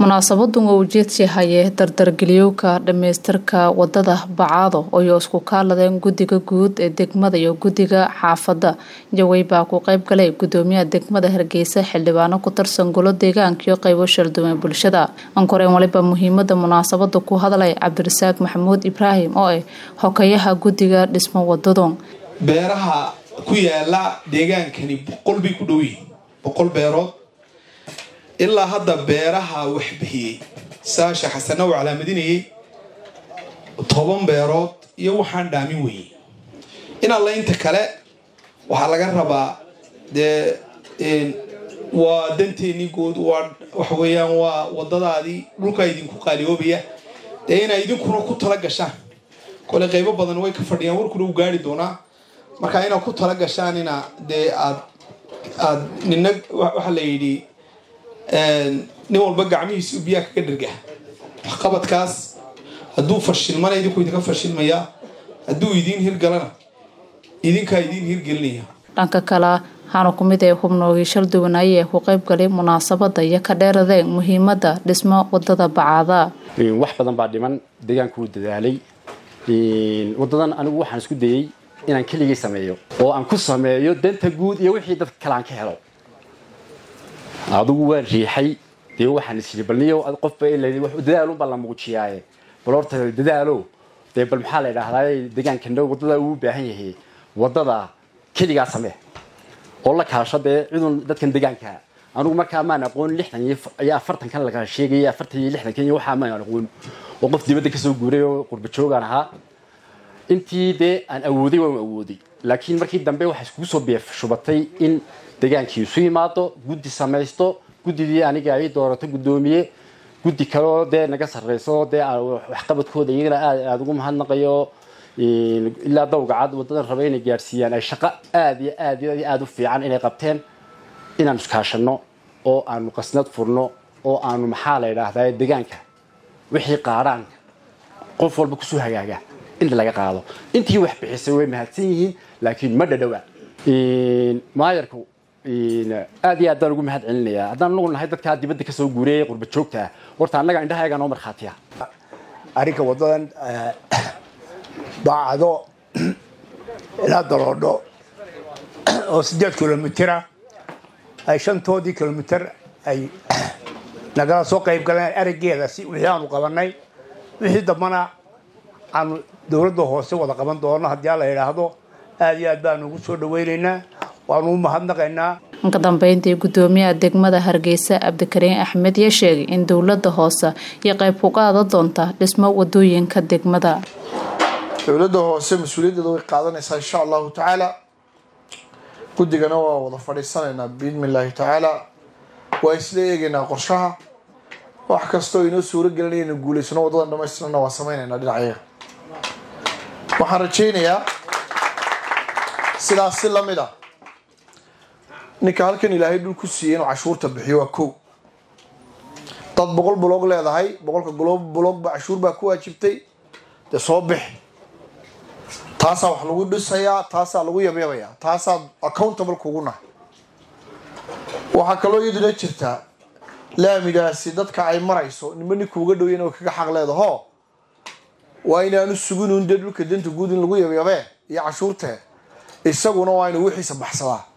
munaasabadan oo ujeedsi hayee dardargeliyowka dhamaystirka wadada bacaado ayoo isku kaaladeen guddiga guud ee degmada iyo guddiga xaafadda jawey baa ku qayb galay gudoomiyaha degmada hargeysa xildhibaano ku tirsan golo deegaanka iyo qaybo shalduwan bulshada ankoreen waliba muhiimada munaasabada ku hadlay cabdirasaaq maxamuud ibraahim oo ah hokayaha guddiga dhismo wadadu beeraha ku yaala deegaankani boqol bay ku dhow yihiin boqol beerood ilaa hadda beeraha wax bixiyey saasha xasana uu calaamadinayay toban beerood iyo waxaan dhaamin weyey in alla inta kale waxaa laga rabaa dee waa danteennii good waa waxa weeyaan waa wadadaadii dhulkaa idinku qaaliyoobaya dee inaa idinkuna ku tala gashaan kole qaybo badan way ka fadhiyaan warkuna u gaari doonaa marka inaad ku tala gashaan ina dee aad aad nina waxaa la yidhi nin walba gacmihiisa biyaha kaga dherga waxqabadkaas hadduu fashilmana idinku idinka fashilmaya hadduu idiin hirgalana idinkaa idiin hirgelinaya dhanka kale waxaana ku mid ee hubnoogii shalduwan ayee ku qayb galay munaasabada iyo ka dheeradeen muhiimada dhismo wadada bacaada wax badan baa dhiman deegaanku wuu dadaalay wadadan anigu waxaan isku dayey inaan keligay sameeyo oo aan ku sameeyo danta guud iyo wixii dadka kale aan ka helo adigu waa riixay dee waxaan isiri balniyo qofba dadaalunbaa la muujiyaaye bal horta dadaalo dee bal maxaa la idhaahdaa deegaankana wadada uu baahan yahay wadada keligaa samee oo la kaasho dee cidun dadkan deegaanka anigu markaa maan aqoon lixdan iyo afartankan laga sheegay afartan iyo lixdankan iyo waxaa maan aqoon oo qof dibadda kasoo guuray oo qurba joogaan ahaa intii dee aan awooday waan awooday laakiin markii dambe waxaa iskugu soo beefshubatay in degaankii isu yimaado guddi samaysto guddidii aniga ay doorato guddoomiye guddi kaleoo dee naga sarreyso dee waxqabadkooda iyagana aad aada ugu mahadnaqayo ilaa dawgacad wadadan raba inay gaadhsiiyaan ay shaqo aad iyo aad iyo aada u fiican inay qabteen inaan iskaashano oo aanu qasnad furno oo aanu maxaa la idhaahdaa deegaanka wixii qaadhaanka qof walba kusoo hagaaga in laga qaado intii wax bixisay way mahadsan yihiin laakiin ma dhadhowa maayarku aad iyo aad baan ugu mahad celinayaa haddaan anagu nahay dadkaa dibadda kasoo guuriyay qurba joogta ah horta annaga indhahayagaa noo markhaatiya arrinka wadadan baacdo ilaa daloodho oo siddeed kilomitira ay shantoodii kilomitir ay nagala soo qayb galeen araggeeda si wixii aanu qabanay wixii dambana aanu dowladda hoose wada qaban doono haddii alla yidhaahdo aad iyo aad baanu ugu soo dhawaynaynaa waanu u mahadnaqaynaa ka dambeyntii gudoomiyaha degmada hargeysa cabdikariin axmed yaa sheegay in dowlada hoose iyo qayb ku qaada doonta dhismo wadooyinka degmada dowladda hoose mas-uuliyaddeeda way qaadanaysaa insha allahu tacaala guddigana waa wada fadhiisanaynaa biidni illaahi tacaala waa isla eegaynaa qorshaha wax kastoo inoo suuro gelinaya inu guulaysano wadadan dhamaystirana waa sameynaynaa dhinacayaga waxaan rajaynayaa sidaas si lamid a ninka halkan ilaahay dhul ku siiyey inuu cashuurta bixiyo waa kow dad boqol buloog leedahay boqolka buloogba cashuur baa ku waajibtay dee soo bixi taasaa wax lagu dhisayaa taasaa lagu yabyabayaa taasaa accountable kugu nahay waxaa kaloo iyaduna jirtaa laamigaasi dadka ay marayso nima ninkuuga dhow inay kaga xaq leedaho waa inaanu suginun dee dhulka danta guud in lagu yabyabee iyo cashuurtee isaguna waa inuu wixiisa baxsadaa